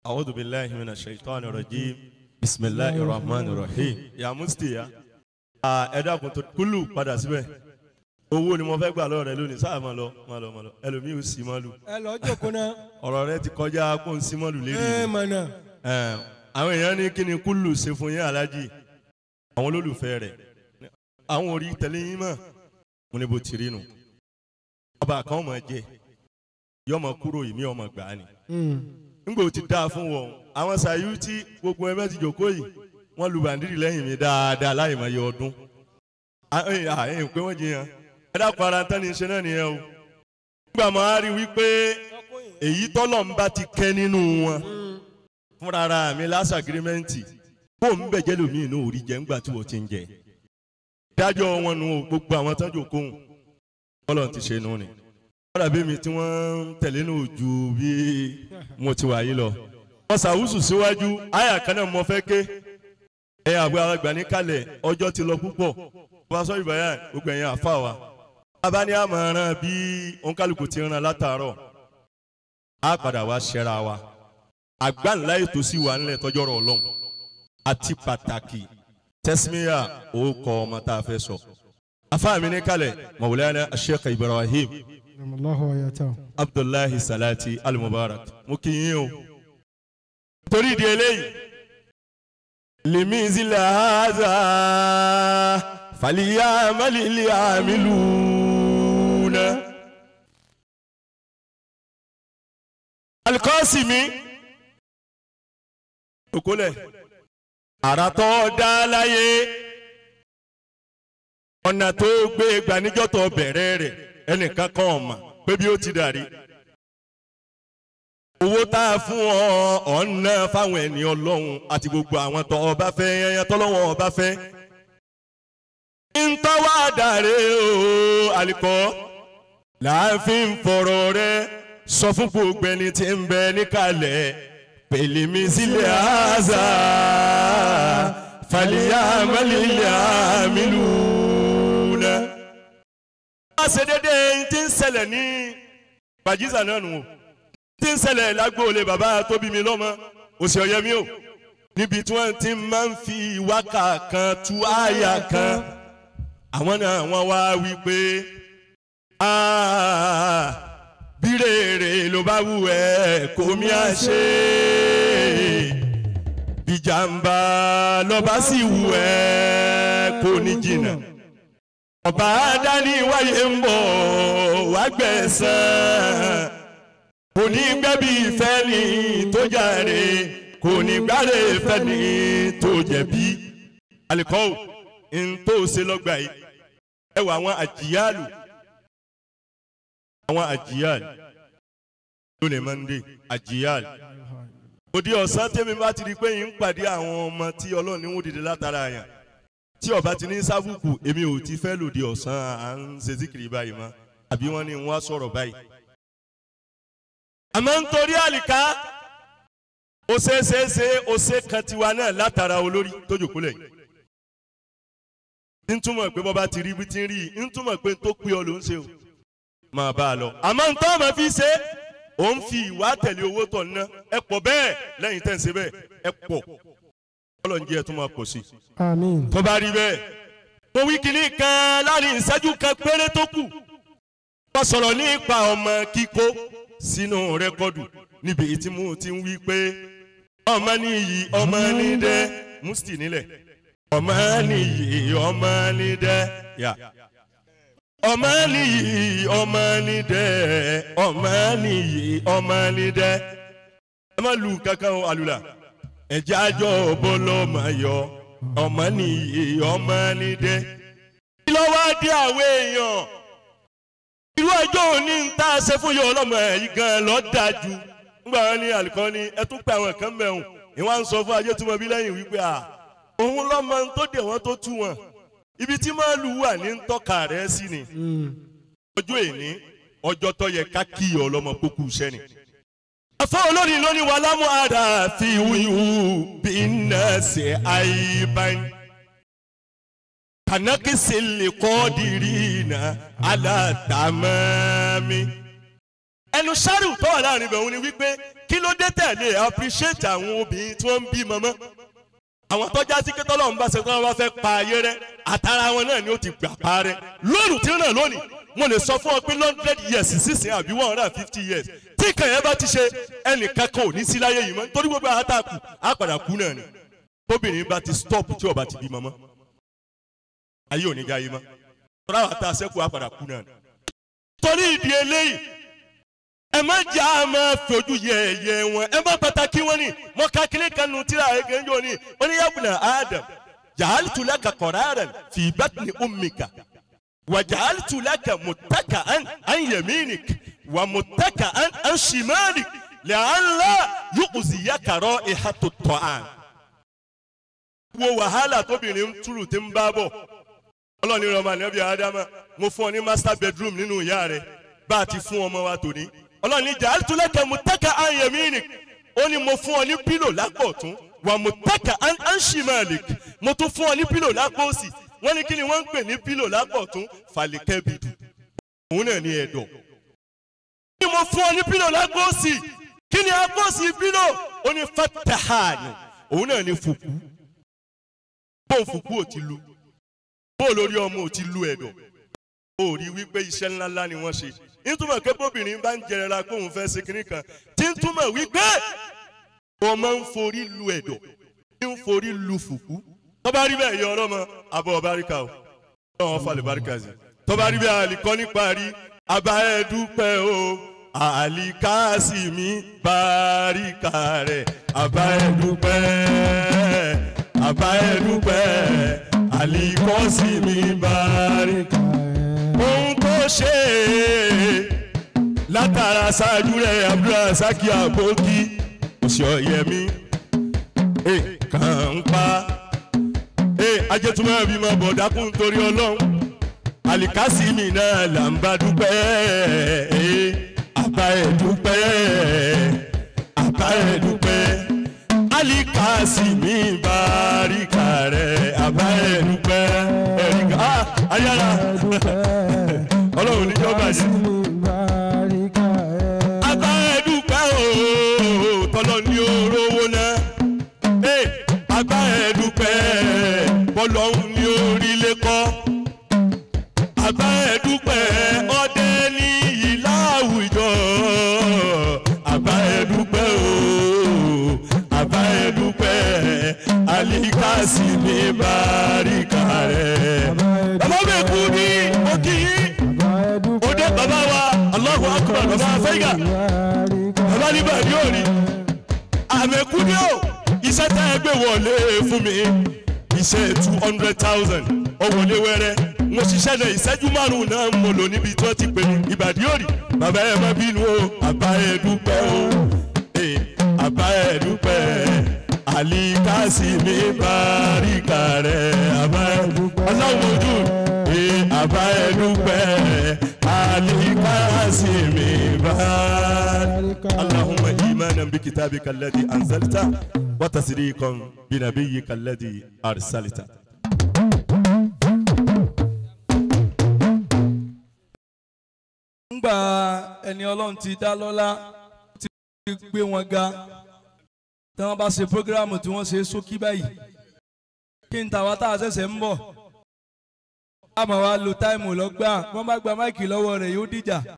أعوذ بالله من الشيطان الرجيم بسم الله الرحمن الرحيم يا مستي يا ẹ dákun tó kúlù padà síbẹ̀ owó ni mo fẹ́ gbà lọ́wọ́ rẹ lónìí sáà máa lọ máa lọ máa lọ ẹlòmíì ò sí máa lù ẹ lọ jókòó náà ọ̀rọ̀ rẹ ti kọjá kó n sí máa lù lérí ẹ mi. mọ̀nà Ẹ̀, àwọn èèyàn ní kí ni kúlù ṣe fún yín alájì àwọn olólùfẹ́ rẹ̀ àwọn orí tẹ̀lé yín mọ̀ mo ní bó ti rí nu ọba kan mọ̀ jẹ yọmọ kúrò yìí mi ọmọ gbà á ni ngbò ti dáa fún wọn àwọn sàyú tí gbogbo ẹgbẹ́ ti jòkó yìí wọ́n lu bàndírì lẹ́yìn mi dáadáa láì mọ̀ iye ọdún ẹ̀yìn pé wọ́n jiyàn ẹ dákun ara tán ni ṣe náà nìyẹn o nígbà máa rí wípé èyí tọ́lọ̀ ń bá ti kẹ́ nínú wọn fúnra ara mi lásà agirimẹ́ǹtì kó ń bẹ̀jẹ̀ lómi inú orí jẹ́ ńgbà tí wọ́n ti ń jẹ dájọ́ wọn nu o, gbogbo àwọn tán jòkó hùn tọ́lọ̀ ti ṣe nù ni kọ́dà bí mi tí wọ́n ń tẹ̀lé ní ojú bí mo ti wà yìí lọ. wọ́n ṣàwùsù síwájú àyà kan náà mo fẹ́ ké ẹ àgbẹ̀ àgbà ní kalẹ̀ ọjọ́ ti lọ púpọ̀ pásọ ìbáyà gbogbo ẹ̀yìn àfa wa. bàbá ní àmọ̀ràn bí òǹkálùkù ti ràn látàárọ̀ á padà wá ṣẹ́ra wa. àgbà ńlá ètò sí wa ńlẹ̀ tọ́jọ́rọ̀ ọlọ́run àti pàtàkì tẹ́símíyà ó kọ ọmọ tá a fẹ́ sọ. afa mi ní kalẹ̀ mọ̀wúlẹ́ Sheikh Ibrahim Allahu ayatahu. abdullahi salati al-mubarak mo kì í yín o. torí ìdí eléyìí lèmi zilẹ̀ haza fàlíyà mẹ́lìlì àmìlúna. alikọ́sìmí òkúlẹ̀ àràtọ̀ dá láyé ọ̀nà tó gbé gbaníjọ́ tó bẹ̀rẹ̀ rẹ̀ ẹnìkan kan ọ̀mà pé bí ó ti dàrí. owó tá a fún ọ ọ̀nà fáwọn ẹni ọlọ́run àti gbogbo àwọn tó ọba fẹ́ yẹn tọ́lọ́wọ́n ọba fẹ́. ntọ́wá dàrí o àlìkọ́ láàfin fọ̀rọ̀ rẹ sọ fún gbogbo ẹni tí ń bẹ níkàlẹ̀ pèlémi sílẹ̀ àzà fàlíyà mẹ́lìlẹ̀ àmìlú náà wá ṣe déédéé tí ń ṣẹlẹ̀ ní gbàjísà náà nù o tí ń ṣẹlẹ̀ lágbóolé bàbá tó bí mi lọ́mọ òsì ọ̀yẹ́ mi o níbi tí wọ́n ti máa ń fi wákà kan tú àyà kan àwọn náà wọ́n wá wí pé "Ah, bí rèrè ló bá wù ẹ́ kò mí à ṣe bí jàǹbá lọ́ba sì wù ẹ́ kò ní jìnnà ọba dání wáyé ń bọ̀ wá gbẹ̀sán kò ní gbẹ́bí ìfẹ́ ni tó jàre kò ní gbáre ìfẹ́ ni tó jẹ̀bi alikọ́wò ń tó ṣe lọ́gbà yìí ẹ wọ àwọn àjíyàlù àwọn àjíyàlù lónìí mọ́ndé àjíyàlù òdi ọ̀sán tẹ́mi bá ti di pé yín ń pàdé àwọn ọmọ tí ọlọ́run ní wọ́n dìde látara yàn tí ọba ti ní sábùkù èmi ò ti fẹ́ lòdì ọ̀sán à ń ṣe síkìrì báyìí mọ́ àbí wọ́n ní wọ́n á sọ̀rọ̀ báyìí. àmọ́ nítorí àlìká ó ṣe é ṣe é ṣe ó ṣe kan tiwa náà látara olórí tó jòkúlẹ̀ yìí. ń túmọ̀ pé bọ́ba ti rí bí ti ń rí yìí ń túmọ̀ pé tó pé ọ ló ń ṣe o máa bá a lọ. àmọ́ nítorí ọmọ fi ṣe ó ń fi ìwà tẹ̀lé owó tọ̀ ná ẹ pọ̀ bẹ́ẹ̀ lẹ́yìn tẹ̀ ń ṣe bẹ́ẹ̀ ẹ pọ̀ ọlọ́run jẹ́ ẹ tún máa pọ̀ sí i Àmín. tó bá rí bẹ́ẹ̀ mo wí kìíní kan láàrin ìṣẹ́jú kan péré tó kù wọ́n sọ̀rọ̀ nípa ọmọ kíkó sínú rẹ́kọ́dù níbi tí mo ti ń wí pé ọmọ nìyí ọmọ nídẹ musti nílẹ̀ ọmọ nìyí ọmọ nídẹ yà ọmọ nìyí ọmọ nídẹ ọmọ nìyí ọmọ nídẹ ẹ má lu kankan o àlùlà ẹ̀jẹ̀ àjọ bọ́lọ́mọ yọ ọmọ nìyí ọmọ nídẹ. kí ló wá dé àwọn èèyàn irú ọjọ́ òní ń tá a ṣe fún yọ ọlọ́mọ yìí gan lọ́ dáa jù nígbà wọn ní àlùkò ní ẹ tún pé àwọn kan mẹ́hùn ìwọ́n ń sọ fún ajé tó mọ bí lẹ́yìn wípé à òun lọ́mọ tó dé wọn tó tú wọn ibi tí màálù wà ní ń tọ́ka rẹ̀ sí ni ọjọ́ èní ọjọ́ tó yẹ ká kí ọlọ́mọ kókó iṣẹ́ ni afọ olórin lónìí wà lámú àdá fi wíwú bí iná ṣe àìbáyé kànákìsì lè kọ́ dìrì iná alátàmọ́mí ẹnu sáríù tó wà láàrin ibẹ̀ òun ni wípé kí ló dé tẹ̀lé appreciate àwọn obìnrin tí wọ́n ń bí mọ́mọ́ àwọn tọ́já sí pé tọ́lọ́run bá ṣe tọ́lọ́run bá fẹ́ pa ayé rẹ àtàrà wọn náà ni ó ti gbà pa rẹ lónìí tí ó náà lónìí mo lè sọ fún ọ pé hundred years sísìn àbí one hundred and fifty years tí ìkàn yẹn bá ti ṣe ẹnìkan kan ò ní sí láyé yìí mọ́ nítorí gbogbo àwọn tá a kù á padà kú náà ni tóbìnrin bá ti stop tí ó bá ti bí mọ́mọ́ ayé ò ní ga yìí mọ́ tọ́lá àwọn tá a ṣẹ́kù á padà kú náà ni torí ìdí eléyìí ẹ má jà á máa fojú yẹ̀yẹ́ wọn ẹ má pàtàkì wọn ni mo ka kílé kan nu tíra ege ń jò ní oníyàbùnà adam jahalitu laka qararan fi batni ummika wa jahalitu laka muttaka'an an yaminik wa muttaka'an an shimalik la'alla yu'ziyaka ra'ihatu at-ta'am. wo wàhálà tóbìnrin túrù tí ń bá bọ̀ ọlọ́ọ̀ni rẹ̀ ọmọ ànábì ádámà mo fún ọ ní master bedroom nínú ìyá rẹ̀ bá a ti fún ọmọ wa tòní ọlọ́ọ̀ni ja'altu laka muttaka an yaminik ó ní mo fún ọ ní pílò lápò ọ̀tún wà muttaka an an shimalik mo tún fún ọ ní pílò lápò òsì wọ́n ní kí ni wọ́n ń pè ní pílò lápò ọ̀tún falikebidu òun náà ní ẹ̀dọ̀ ní mo fún ọ ní pílò lápò òsì kí ni apò òsì pílò ó ní fatahani òun náà ní fùkú bóun fùkú ò ti lu bóun lórí ọmọ ò ti lu ẹ̀dọ̀ ó rí wípé iṣẹ́ ńláńlá ni wọ́n ṣe nítumọ̀ pé bóbìnrin bá ń jẹrẹra pé òun fẹ́ ṣe kinní kan tí ń túmọ̀ wípé wọ́n máa ń forí lu ẹ̀dọ̀ tí ń forí lu fùkú tọ́ba rí bẹ́ẹ̀ yọ ọ̀rọ̀ mọ́ abọ́ ọ̀báríkà o ọ̀hún falẹ̀ báríkà sí tọ́ba rí bẹ́ẹ̀ àlìkọ́ níparí abá ẹ̀ dúpẹ́ o àlìkáàsì mi báríkà rẹ̀ abá ẹ̀ dúpẹ́ abá ẹ̀ dúpẹ́ àlìkọ́sì mi báríkà ohun tó ṣe látara ṣáájú rẹ̀ abdulrasaki aboki òṣìọ̀yẹmí kàn ń pa ajẹ́túmọ̀ bí mo bọ̀ dákún torí ọlọ́run alikasimi náà là ń bá dúpẹ́ àbá ẹ̀ dúpẹ́ àbá ẹ̀ dúpẹ́ alikasimi báríkà rẹ̀ àbá ẹ̀ dúpẹ́ ẹ̀ríkà ayára ọlọ́run níjọba yìí. àbá ẹ̀ dúpẹ́ o tọ́lọ́ ní orówó náà àbá ẹ̀ dúpẹ́ bọ́lọ́hún ní orílẹ̀ kọ́ àbá ẹ̀ dúpẹ́ ọdẹ ní ìlà àwùjọ àbá ẹ̀ dúpẹ́ o àbá ẹ̀ dúpẹ́ alikasi ní báríkà rẹ̀ bàbá mi kú ní òkì yìí òde bàbá wa Allahu akbar bàbá afẹ́gà bàbá ní bàbá yóò rí àmẹ́kú ní o iṣẹ́ tá ẹ gbé wọlé fún mi iṣẹ́ two hundred thousand ọ̀wọ́lé wẹ́rẹ́ mo ṣiṣẹ́ náà ìṣẹ́jú márùn-ún náà mo lò níbi tí wọ́n ti pè ní ìbàdí òrì bàbá ẹ má bínú o àbá ẹ dúpẹ́ o àbá ẹ dúpẹ́ àlìkásí mi báríkà rẹ̀ àbá ẹ dúpẹ́ ọlọ́run ojú àbá ẹ dúpẹ́ àlìkásí mi báríkà. اللهم إيمانا بكتابك الذي أنزلت وتصديقا بنبيك الذي أرسلت ńgbà ẹni ọlọ́run ti dá lọ́lá ti gbé wọn ga tí wọ́n bá ṣe prógráàmù tí wọ́n ṣe sókí báyìí kí n tàwa tá a ṣẹ̀ṣẹ̀ ń bọ̀ a máa wá lo táìmù lọ́gbà wọ́n bá gba máìkì lọ́wọ́ rẹ̀ yóò dìjà